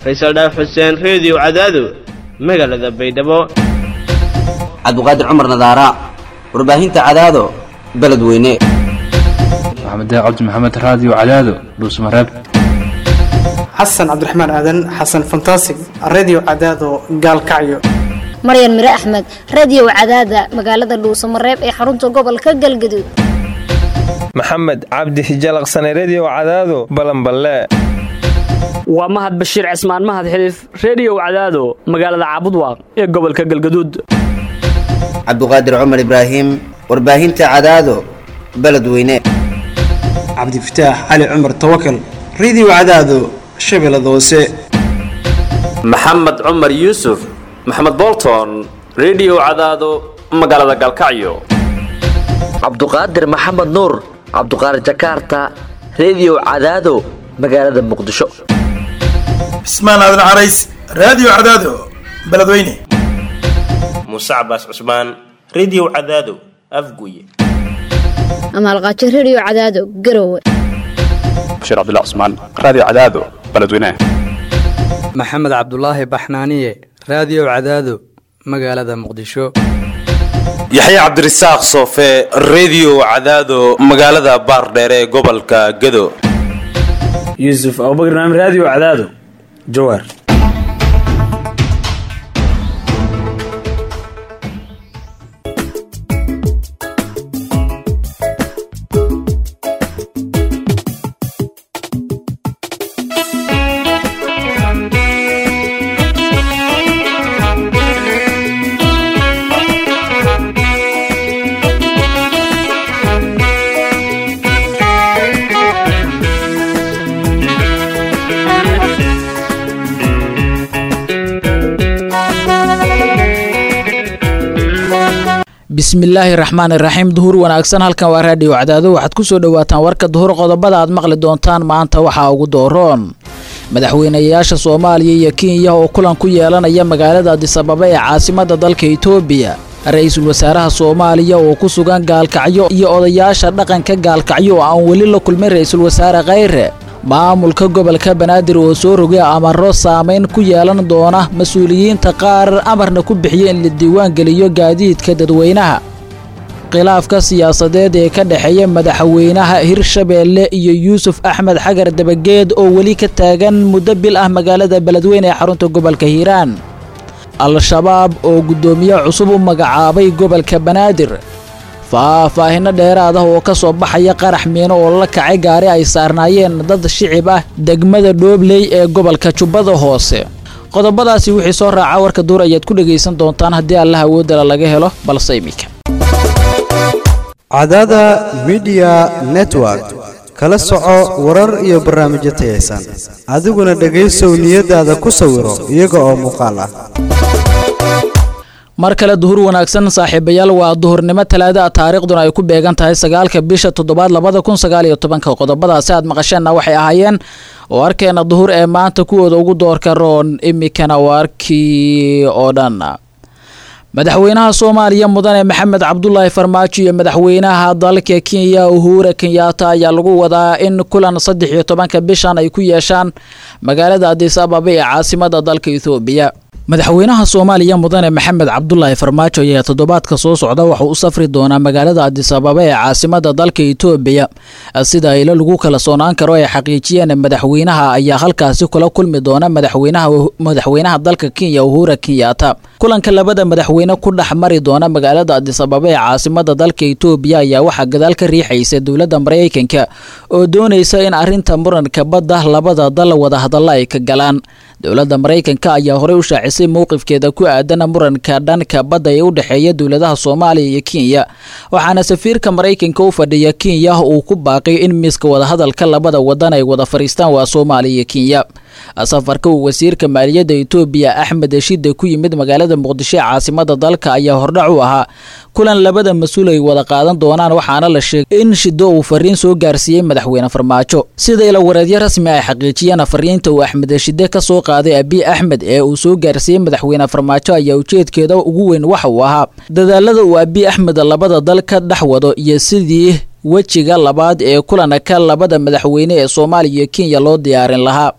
faysal dhaaf xuseen reediyo cadaado magaalada baydhabo cabdiqaadir cumar nadaara warbaahinta cadaado beledweyne maxamed cabdi maxamed raadiyo cadaado dhuusmareeb xasan cabdiraxmaan aadan xasan fantasig redio cadaado gaalkacyo maryan mire axmed radio cadaada magaalada dhuusamareeb ee xarunta gobolka galgaduud maxamed cabdi hijalaqsane redio cadaado balanballe waa mahad bashiir cismaan mahad xiliif reediyow cadaado magaalada caabudwaaq ee gobolka galgaduud cabdiqaadir cumar ibraahim warbaahinta cadaado beledweyne cabdifataax cali cumar tawakal redio cadaado shabeellada hoose maxamed cumar yuusuf maxamed bolton redio cadaado magaalada galkacyo cabduqaadir maxamed nuur cabduqaadir jakaarta redio cadaado magaalada muqdisho cismaan aadan carays raadiyo cadaado beledweyne muuse cabaas cusmaan redio cadaado afguye amaalqaajo redio cadaado garowe bashiir cabdilla cusmaan raadiyo cadaado beledweyne maxamed cabdulaahi baxnaaniye raadiyo cadaado magaalada muqdisho yaxya cabdirasaaq soofe redio cadaado magaalada baardheere ee gobolka gado yuusuf abubakr naam raadiyo cadaado jawaar bismillaahi raxmaan iraxiim duhur wanaagsan halkan waa raadhiyo cadaado waxaad ku soo dhowaataan warka duhur qodobada aad maqli doontaan maanta waxaa ugu dooroon madaxweynayaasha soomaaliya iyo kenya oo kulan ku yeelanaya magaalada adisababa ee caasimada dalka itoobiya ra-iisul wasaaraha soomaaliya oo ku sugan gaalkacyo iyo odayaasha dhaqanka gaalkacyo oo aan weli la kulmin ra-iisul wasaare khayre maamulka gobolka banaadir oo soo rogay amaro saamayn ku yeelan doona mas-uuliyiinta qaar amarna ku bixiya in la diiwaan geliyo gaadiidka dadweynaha khilaafka siyaasadeed ee ka dhexeeya madaxweynaha hirshabeelle iyo yuusuf axmed xagar dabageed oo weli ka taagan muddo bil ah magaalada beledweyne ee xarunta gobolka hiiraan al-shabaab oo guddoomiye cusub u magacaabay gobolka banaadir faahfaahinno dheeraad ah oo ka soo baxaya qarax miino oo la kacay gaari ay saarnaayeen dad shicib ah degmada dhoobley ee gobolka jubbada hoose qodobadaasi wixii soo raaca warka duur ayaad ku dhegaysan doontaan haddii allah awoodala laga helo balse iminka cadaada midiya network kala soco warar iyo barnaamijyo tayaysan adiguna dhegaysow niyadaada ku sawiro iyaga oo muuqaal ah mar kale duhur wanaagsan saaxiibayaal waa duhurnimo talaada taariikhduna ay ku beegan tahay sagaalka bisha toddobaad labada kun sagaal iyo tobanka qodobadaasi aad maqasheenna waxay ahaayeen oo arkeena duhur ee maanta kuwooda ugu doorka roon imikana waarkii oo dhan madaxweynaha soomaaliya mudane maxamed cabdulaahi farmaajo iyo madaxweynaha dalka kenya uhura kenyaata ayaa lagu wadaa in kulan saddex iyo tobanka bishan ay ku yeeshaan magaalada adis ababa ee caasimada dalka ethoobiya madaxweynaha soomaaliya mudane maxamed cabdulaahi farmaajo ayaa toddobaadka soo socda wuxuu u safri doonaa magaalada adis ababa ee caasimada dalka itoobiya sida ilo lagu kala soonaan karo ay xaqiijiyeen madaxweynaha ayaa halkaasi kula kulmi doona madaxweynaha dalka kenya uhura kenyaata kulanka labada madaxweyne ku dhex mari doona magaalada adis ababa ee caasimada dalka itoobiya ayaa waxaa gadaal ka riixaysa dowladda maraykanka oo doonaysa in arinta muranka badda labada dal wadahadalla ay ka galaan dowladda maraykanka ayaa horey u shaacisay mowqifkeeda ku aadan muranka dhanka badda ee u dhexeeya dowladaha soomaaliya iyo kenya waxaana safiirka maraykanka u fadhiya kenya uu ku baaqay in miiska wadahadalka labada wadan ay wada fadhiistaan waa soomaaliya iyo kenya safarka uu wasiirka maaliyadda itoobiya axmed shide ku yimid magaalada muqdisho ee caasimada dalka ayaa hordhac u ahaa kulan labada mas-uul ay wada qaadan doonaan waxaana la sheegay in shido uu fariin soo gaarsiiyey madaxweyne farmaajo sida ila wareedyo rasmi ay xaqiijiyeen fariinta uu axmed shide ka soo qaaday abiy axmed ee uu soo gaarsiiyey madaxweyne farmaajo ayaa ujeedkeeda ugu weyn waxa uu ahaa dadaalada uu abiy axmed labada dal ka dhex wado iyo sidii wejiga labaad ee kulanka labada madaxweyne ee soomaaliya iyo kenya loo diyaarin lahaa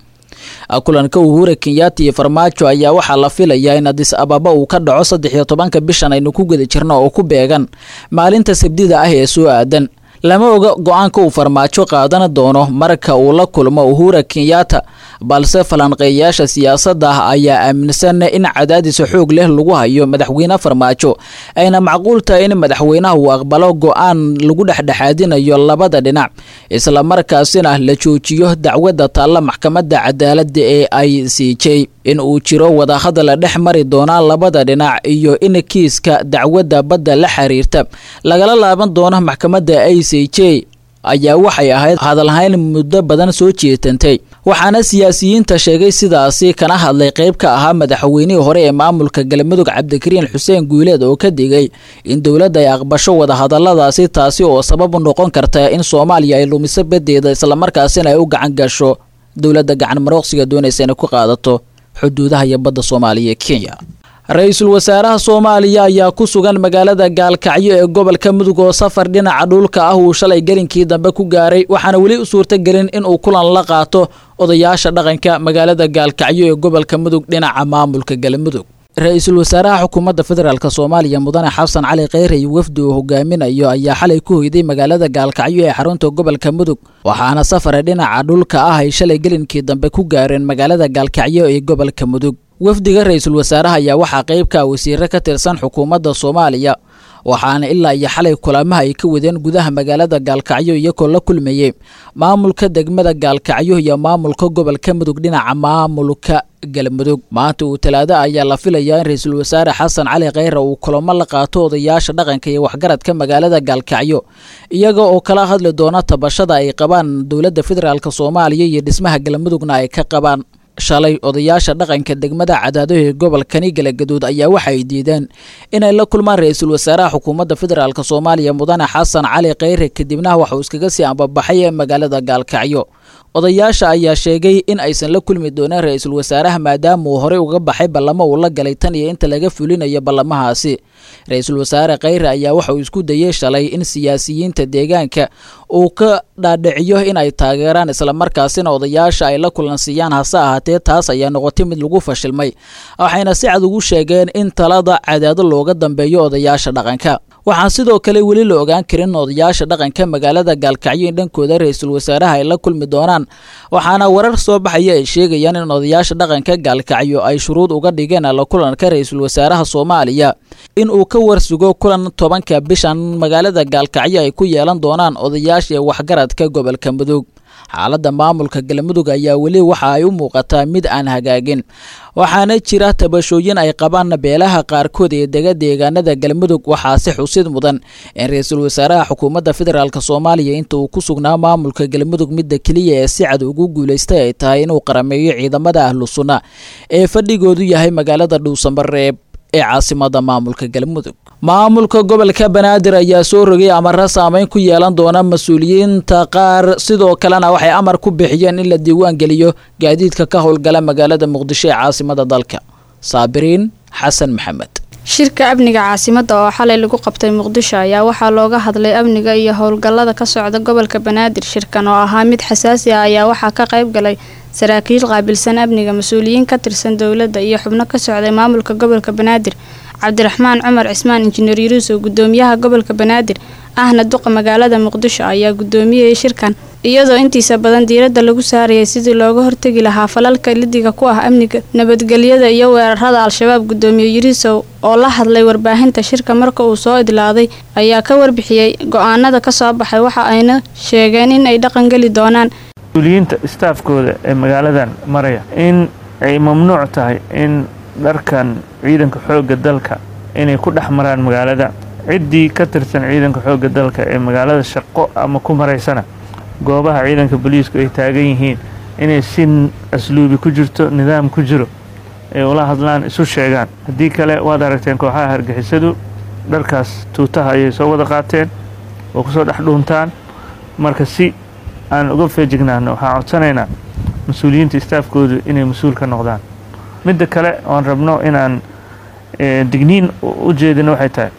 kulanka uhura kenyatta iyo farmaajo ayaa waxaa la filayaa in adis ababa uu ka dhaco saddex iyo tobanka bishan aynu ku guda jirno oo ku beegan maalinta sabdida ah ee soo aadan lama oga go-aanka uu farmaajo qaadan doono marka uu la kulmo uhura kenyatta balse falanqeeyayaasha siyaasadda ah ayaa aaminsan in cadaadis xoog leh lagu hayo madaxweyne farmaajo ayna macquul tahay in madaxweynaha uu aqbalo go-aan lagu dhexdhexaadinayo labada dhinac islamarkaasina la joojiyo dacwadda taalla maxkamadda cadaaladda ee i c j in uu jiro wadahadal dhex mari doona labada dhinac iyo in kiiska dacwadda badda la xiriirta lagala laaban doono maxkamadda i c j ayaa waxay ahayd hadalhayn muddo badan soo jeetantay waxaana siyaasiyiinta sheegay sidaasi kana hadlay qayb ka ahaa madaxweynihii hore ee maamulka galmudug cabdikariin xuseen guuleed oo ka digay in dowladda ay aqbasho wadahadaladaasi taasi oo sabab u noqon karta in soomaaliya ay lumiso badeeda islamarkaasina ay u gacan gasho dowladda gacan marooqsiga doonaysa inay ku qaadato xuduudaha iyo badda soomaaliya ee kenya ra-iisul wasaaraha soomaaliya ayaa ku sugan magaalada gaalkacyo ee gobolka mudug oo safar dhinaca dhulka ah uu shalay gelinkii dambe ku gaaray waxaana weli u suurtagelin inuu kulan la qaato odayaasha dhaqanka magaalada gaalkacyo ee gobolka mudug dhinaca maamulka galmudug ra-iisul wasaaraha xukuumadda federaalk soomaaliya mudane xasan cali kheyre iyo wafdi uu hogaaminayo ayaa xalay ku hoyday magaalada gaalkacyo ee xarunta gobolka mudug waxaana safare dhinaca dhulka ah ay shalay gelinkii dambe ku gaareen magaalada gaalkacyo ee gobolka mudug wafdiga ra-iisul wasaaraha ayaa waxaa qayb ka wasiire ka tirsan xukuumadda soomaaliya waxaana ilaa iyo xalay kulamaha ay ka wadeen gudaha magaalada gaalkacyo iyagoo la kulmayey maamulka degmada gaalkacyo iyo maamulka gobolka mudug dhinaca maamulka galmudug maanta uu talaado ayaa la filayaa in ra-iisul wasaare xasan cali kheyre uu kulamo la qaato odayaasha dhaqanka iyo waxgaradka magaalada gaalkacyo iyaga oo kala hadli doona tabashada ay qabaan dowladda federaalk soomaaliya iyo dhismaha galmudugna ay ka qabaan shalay odayaasha dhaqanka degmada cadaadaha ee gobolkani galagaduud ayaa waxay diideen inay la kulmaan ra-iisul wasaaraha xukuumadda federaalk soomaaliya mudane xasan cali kheyre kadibna waxauu iskaga sii ambabaxay ee magaalada gaalkacyo odayaasha ayaa sheegay in aysan la kulmi dooneen ra-iisul wasaaraha maadaama uu horey uga baxay ballamo uu la galay tan iyo inta laga fulinayo ballamahaasi ra-iisul wasaare kheyre ayaa waxa uu isku dayey shalay in siyaasiyiinta deegaanka uu ka dhaadhiciyo in ay taageeraan islamarkaasina odayaasha ay la kulansiiyaan hase ahaatee taas ayaa noqotay mid lagu fashilmay waxayna si cad ugu sheegeen in talada cadaado looga dambeeyo odayaasha dhaqanka waxaan sidoo kale weli la ogaan karin odayaasha dhaqanka magaalada gaalkacyo in dhankooda ra-iisul wasaaraha ay la kulmi doonaan waxaana warar soo baxaya ay sheegayaan in odayaasha dhaqanka gaalkacyo ay shuruud uga dhigeen la kulanka ra-iisul wasaaraha soomaaliya in uu ka warsugo kulan tobanka bishan magaalada gaalkacyo ay ku yeelan doonaan odayaasha waxgaradka gobolka mudug xaaladda maamulka galmudug ayaa weli waxa ay u muuqataa mid aan hagaagin waxaana jira tabashooyin ay qabaan beelaha qaarkood ee dega deegaanada galmudug waxaase xusid mudan in ra-iisul wasaaraha xukuumadda federaalk soomaaliya inta uu ku sugnaa maamulka galmudug midda keliya ee si cad ugu guulaystay ay tahay inuu qarameeyo ciidamada ahlu sunna ee fadhigoodu yahay magaalada dhuusamareeb ee caasimada maamulka galmudug maamulka gobolka banaadir ayaa soo rogay amara saameyn ku yeelan doona mas-uuliyiinta qaar sidoo kalena waxay amar ku bixiyeen in la diiwaan geliyo gaadiidka ka howlgala magaalada muqdisho ee caasimada dalka saabiriin xasan maxamed shirka amniga caasimadda oo xalay lagu qabtay muqdisho ayaa waxaa looga hadlay amniga iyo howlgallada ka socda gobolka banaadir shirkan oo ahaa mid xasaasi ah ayaa waxaa ka qayb galay saraakiil qaabilsan amniga mas-uuliyiin ka tirsan dowladda iyo xubno ka socday maamulka gobolka banaadir cabdiraxmaan cumar cismaan injineer yuruusow gudoomiyaha gobolka banaadir ahna duqa magaalada muqdisho ayaa gudoomiyey shirkan iyadoo intiisa badan diiradda lagu saarayay sidii looga hortegi lahaa falalka lidiga ku ah amniga nabadgelyada iyo weerarada al-shabaab gudoomiye yuruusow oo la hadlay warbaahinta shirka marka uu soo idlaaday ayaa ka warbixiyey go-aanada kasoo baxay waxa ayna sheegeen in ay dhaqangeli doonaan mas-uuliyiinta istaafkooda ee magaaladan maraya in ay mamnuuc tahay in dharkan ciidanka xoogga dalka inay ku dhex maraan magaalada ciddii ka tirsan ciidanka xoogga dalka ee magaalada shaqo ama ku maraysana goobaha ciidanka booliisku ay taagan yihiin inay si asluubi ku jirto nidaam ku jiro ay ula hadlaan isu sheegaan haddii kale waad aragteen kooxaha hargixisadu dharkaas tuutaha ayay soo wada qaateen oo kusoo dhex dhuuntaan marka si aan uga feejignaano waxaan codsanaynaa mas-uuliyiinta istaafkoodu inay mas-uul ka noqdaan midda kale oan rabno inaan digniin u jeedino waxay tahay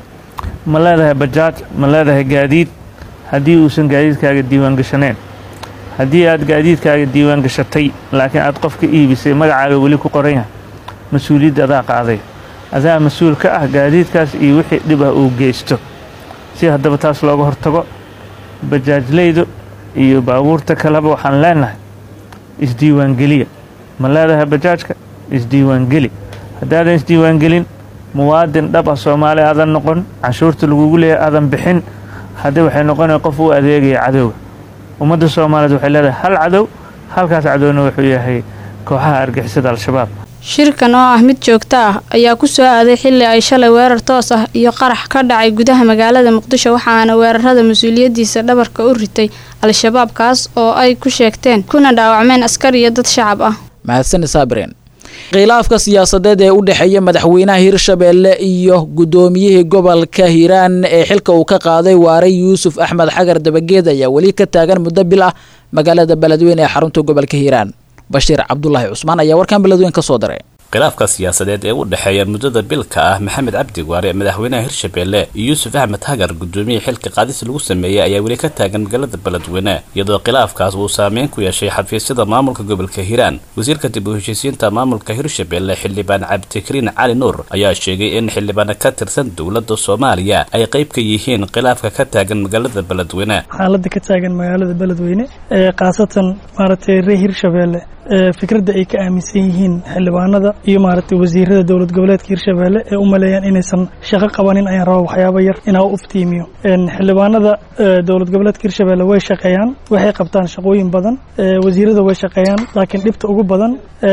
ma leedahay bajaaj ma leedahay gaadiid haddii uusan gaadiidkaaga diiwaan gashaneen haddii aad gaadiidkaaga diiwaan gashatay laakiin aad qof ka iibisay magacaaga weli ku qoran yahay mas-uuliyadda adaa qaaday adaa mas-uul ka ah gaadiidkaas iyo wixii dhib ah uu geysto si haddaba taas looga hortago bajaajlaydu iyo baabuurta kaleba waxaan leenahay isdiiwaangeliya ma leedahay bajaajka isdiiwaangeli haddaadan isdiiwaangelin muwaadin dhab ah soomaali aadan noqon canshuurta lagugu leeyahay aadan bixin haddii waxay noqonaya qof u adeegaya cadowga ummadda soomaaliyeed waxay leedahay hal cadow halkaas cadowna wuxuu yahay kooxaha argixisada al-shabaab shirkan oo ah mid joogto ah ayaa ku soo aaday xilli ay shalay weerar toos ah iyo qarax ka dhacay gudaha magaalada muqdisho waxaana weerarada mas-uuliyaddiisa dhabarka u ritay al-shabaab kaas oo ay ku sheegteen kuna dhaawacmeen askar iyo dad shacab ah mahadsan saabireen khilaafka siyaasadeed ee u dhexeeya madaxweynaha hirshabeelle iyo guddoomiyihii gobolka hiiraan ee xilka uu ka qaaday waaray yuusuf axmed xagar dabageed ayaa weli ka taagan muddo bil ah magaalada beledweyne ee xarunta gobolka hiiraan bashiir cabdulaahi cusmaan ayaa warkan beledweyn ka soo diray khilaafka siyaasadeed ee u dhexeeya muddada bilka ah maxamed cabdi waare madaxweynaha hirshabeelle iyo yuusuf axmed hagar gudoomiyihii xilka qaadis lagu sameeyey ayaa weli ka taagan magaalada beledweyne iyadoo khilaafkaas uu saameyn ku yeeshay xafiisyada maamulka gobolka hiiraan wasiirka dib u heshiisiinta maamulka hirshabeelle xildhibaan cabdikariin cali nuur ayaa sheegay in xildhibaano ka tirsan dowladda soomaaliya ay qayb ka yihiin khilaafka ka taagan magaalada beledweyne xaaladda ka taagan magaalada beledweyne ee khaasatan maaragtay reer hirshabeelle fikradda ay ka aaminsan yihiin xildhibaanada iyo maaragtay wasiirada dowlad goboleedka hirshabeelle ee u maleeyaan inaysan shaqo qabanin ayaan raba waxyaabo yar inaa u iftiimiyo xildhibaanada dowlad goboleedka hirshabeelle way shaqeeyaan waxay qabtaan shaqooyin badan wasiirada way shaqeeyaan laakiin dhibta ugu badan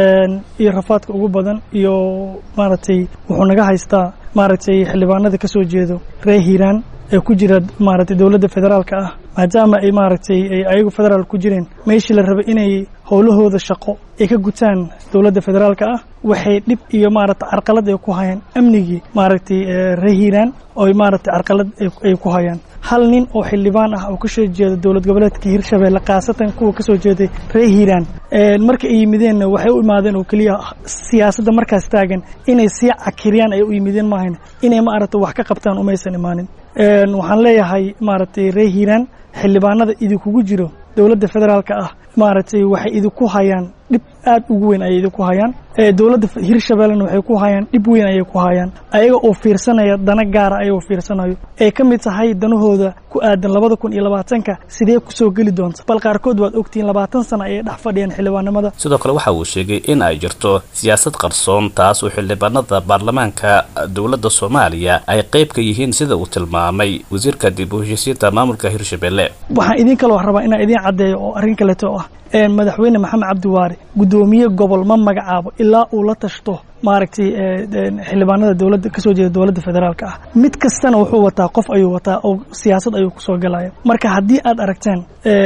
iyo rafaadka ugu badan iyo maaragtay wuxuu naga haystaa maaragtay xildhibaanada ka soo jeedo reer hiiraan ee ku jira maaragtay dowladda federaalka ah maadaama ay maaragtay ay ayagu federaal ku jireen meeshii la rabay inay howlahooda shaqo ay ka gutaan dowladda federaalka ah waxay dhib iyo maaragtay carqalad ay ku hayaan amnigii maaragtay reer hiiraan oo maaragtay carqalad ay ku hayaan hal nin oo xildhibaan ah oo kasoo jeeda dowlad goboleedka hirshabeelle khaasatan kuwa kasoo jeeday reer hiiraan marka ay yimideenna waxay u imaadeen oo keliya siyaasadda markaas taagan inay sii cakiriyaan ay u yimideen maahan inay maaragtay wax ka qabtaan umaysan imaanin waxaan leeyahay maaragtay reer hiiraan xildhibaanada idinkugu jiro dowladda federaalka ah maaragtay waxay idinku hayaan dhib aad ugu weyn ayay idinku hayaan dowladda hirshabellena waxay ku hayaan dhib weyn ayay ku hayaan ayaga oo fiirsanaya dana gaara ayagoo fiirsanayo ay ka mid tahay danahooda ku aadan labada kun iyo labaatanka sidee kusoo geli doonta bal qaarkood waad ogtihiin labaatan sano ayay dhex fadhiyaan xildhibaanimada sidoo kale waxa uu sheegay in ay jirto siyaasad qarsoon taas oo xildhibaanada baarlamaanka dowladda soomaaliya ay qayb ka yihiin sida uu tilmaamay wasiirka dib u heshiisiinta maamulka hirshabelle waxaan idin kaloo rabaa inaan idiin caddeeyo oo arrin kaleeto ah madaxweyne maxamed cabdiwaare guddoomiye gobol ma magacaabo ilaa uu la tashto maaragtay xildhibaanada dowladda kasoo jeeda dowladda federaalka ah mid kastana wuxuu wataa qof ayuu wataa oo siyaasad ayuu kusoo galaya marka haddii aad aragteen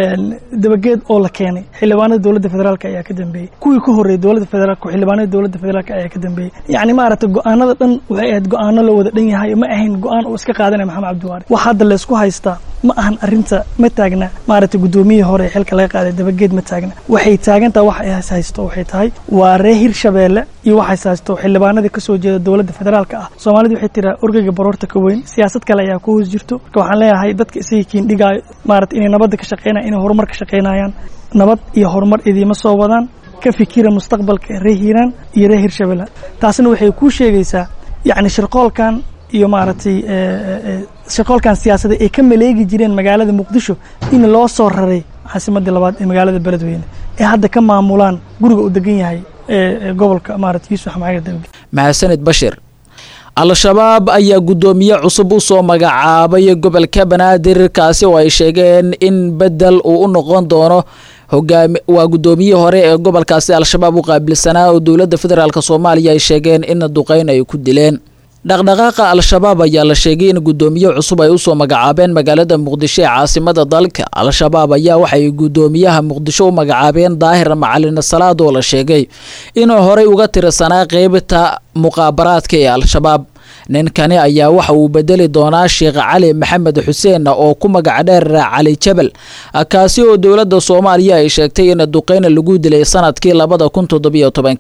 dabageed oo la keenay xildhibaanada dowladda federaalka ayaa ka dambeeyey kuwii ka horreeyay dowladda federaalka xildhibaanada dowladda federaalka ayaa ka dambeeyey yacni maaragtay go-aanada dhan waxay ahayd go-aano la wada dhan yahay ma ahayn go-aan uu iska qaadanaya maxamed cabdiwaare wax hadda laysku haystaa ma ahan arrinta ma taagna maaragtay guddoomiyihii hore ee xilka laga qaaday dabageed ma taagna waxay taagantaha wax ay haysto waxay tahay waa reer hirshabeelle iyo waxays haysto xildhibaanadii kasoo jeeda dowladda federaalka ah soomaalida waxay tiraa orgeyga baroorta ka weyn siyaasad kale ayaa ku hoos jirto marka waxaan leeyahay dadka isagii kiindhigaayo maarata inay nabadda ka shaqeynayaan inay horumar ka shaqeynayaan nabad iyo horumar idiima soo wadaan ka fikira mustaqbalka reer hiiraan iyo reer hirshabelle taasna waxay kuu sheegaysaa yacni shirqoolkan iyo maaragtay shirqoolkan siyaasada ay ka maleegi jireen magaalada muqdisho in loo soo raray caasimadii labaad ee magaalada beledweyne ee hadda ka maamulaan guriga uu degan yahay gobolka maarata yuusuf axmed dabi mahadsanid bashir al-shabaab ayaa guddoomiye cusub u soo magacaabay gobolka banaadir kaasi oo ay sheegeen in bedel uu u noqon doono hogaami waa guddoomiyihii hore ee gobolkaasi al-shabaab u qaabilsanaa oo dowladda federaalk soomaaliya ay sheegeen in duqeyn ay ku dileen dhaqdhaqaaqa al-shabaab ayaa la sheegay in guddoomiye cusub ay usoo magacaabeen magaalada muqdisho ee caasimada dalka al-shabaab ayaa waxay guddoomiyaha muqdisho u magacaabeen daahir macalin salaad oo la sheegay inuu horey uga tirsanaa qeybta muqaabaraadka ee al-shabaab ninkani ayaa waxa uu bedeli doonaa sheekh cali maxamed xuseen oo ku magac dheer cali jabal kaasi oo dowladda soomaaliya ay sheegtay in duqeyna lagu dilay sanadkii labada kun toddobiyo tobankii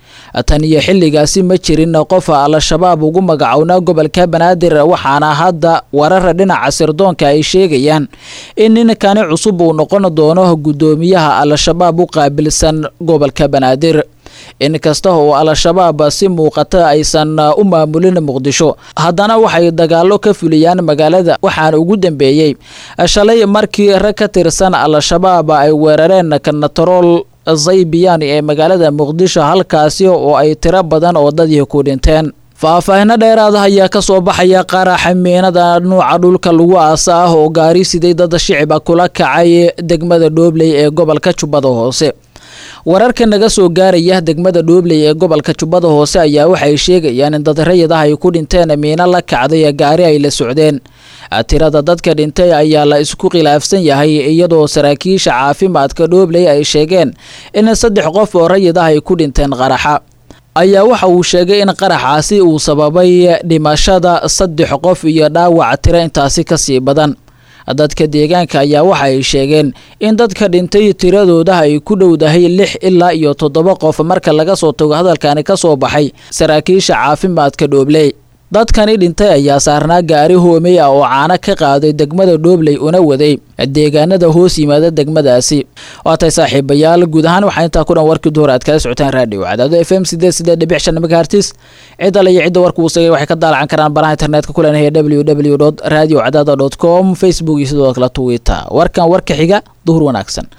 tan iyo xilligaasi ma jirin qof al-shabaab ugu magacownaa gobolka banaadir waxaana hadda warara dhinaca sirdoonka ay sheegayaan in ninkani cusub uu noqon doono guddoomiyaha al-shabaab u qaabilsan gobolka banaadir inkasta oo al-shabaab si muuqata aysan u maamulin muqdisho haddana waxay dagaalo ka fuliyaan magaalada waxaana ugu dambeeyey shalay markii rag ka tirsan al-shabaab ay weerareen kanatarool zaybiyan ee magaalada muqdisho halkaasi oo ay tiro badan oo dadii ku dhinteen faahfaahino dheeraada ayaa ka soo baxaya qaraxa miinada nuuca dhulka lagu aasa ah oo gaari siday dad shiciba kula kacay degmada dhoobley ee gobolka jubbada hoose wararka naga soo gaaraya degmada dhoobley ee gobolka jubbada hoose ayaa waxay sheegayaan in dad rayid ah ay ku dhinteen miino la kacday gaari ay la socdeen tirada dadka dhintay ayaa la isku khilaafsan yahay iyadoo saraakiisha caafimaadka dhoobley ay sheegeen in saddex qof oo rayid ah ay ku dhinteen qaraxa ayaa waxa uu sheegay in qaraxaasi uu sababay dhimashada saddex qof iyo dhaawac tiro intaasi kasii badan dadka deegaanka ayaa waxa ay sheegeen in dadka dhintay tiradooda ay ku dhowdahay lix ilaa iyo toddoba qof marka laga soo tago hadalkani ka soo baxay saraakiisha caafimaadka dhoobley dadkani dhintay ayaa saarnaa gaari hoomey ah oo caano ka qaaday degmada dhoobley una waday deegaanada hoos yimaada degmadaasi waatay saaxiibayaal guud ahaan waxaa intaa ku dhan warkii duhur aad kala socotaan raadhiyo cadaado f m sideed sideed dhibic shan megahertis cid alle iyo cidda warka uu sagay waxay ka daalacan karaan baraha internetka ku leenahay w w dot radio cadaada dot com facebook iyo sidoo kale twitter warkan warka xiga duhur wanaagsan